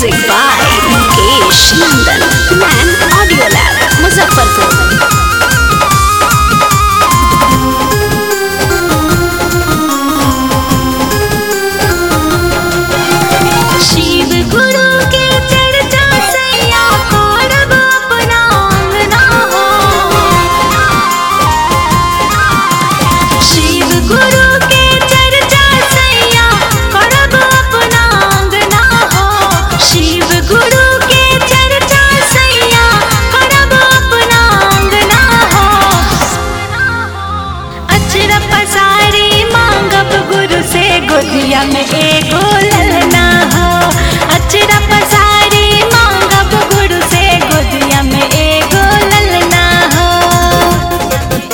Music by Mukesh Nandan. Man Audio Lab, Muzaffarpur. Shiv गुरु के चर्चा सैया करब अपना अंगना हो शिव गुरु के चर्चा सैया करब अपना अंगना हो शिव गुरु के चर्चा सैया करब अपना अंगना हो अचरा पसारी मांगब गुरु से गोदिया में एगो ललना हो अचरा पसारी मांगब गुरु से गोदिया में एगो ललना हो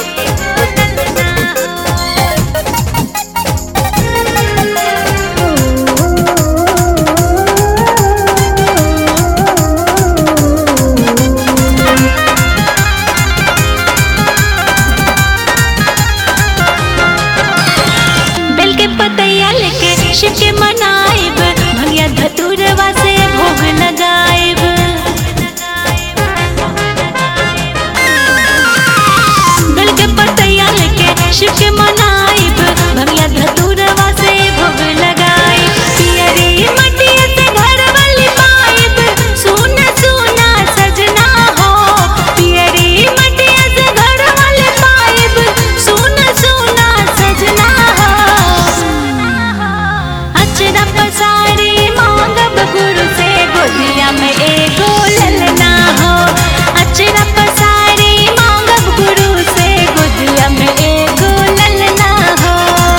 बेल के पतैया लेके शिव के मनाइब भंगिया धतुरवा से भोग लगाइब बेल के पतैया लेके शिव के मनाइब भंगिया धतुरवा से भोग लगाइब पियरी मटिया से घर वाली पाइब सुना सुना सजना हो पियरी मटिया से घर वाली पाइब सुना सुना सजना हो अचरा पसारी मांगब गुरु से गोदिया में एगो ललना हो अचरा पसारी मांगब गुरु से गोदिया में एगो ललना हो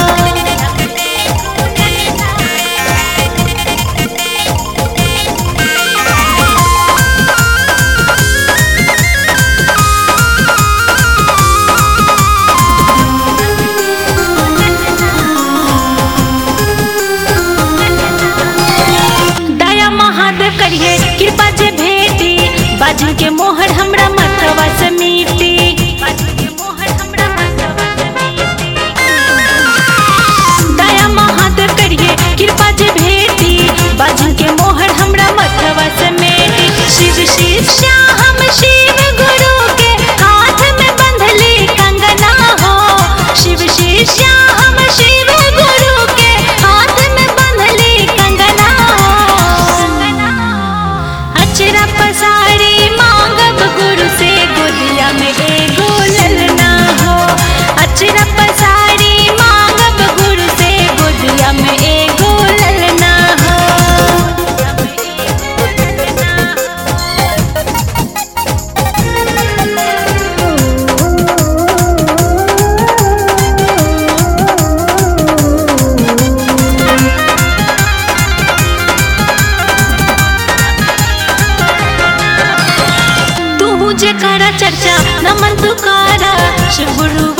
दया महादेव करिए कृपा जे भेटी बाजू के मोहर हमरा मथवा से मीटी दया महादेव करिए कृपा जे भेटी बाजू के मोहर हमरा मथवा से मेटी शिव शिष्या हम शिव गुरु के हाथ में बंधली कंगना हो शिव शिष्या हम शिव गुरु के हाथ में बंधली कंगना हो अचरा पसारी मांगब गुरु से गोदिया में एगो ललना हो अचरा पसारी मांगब गुरु से गोदिया में एगो ललना हो तू जे करा चर्चा नमन तुकारा शिव गुरु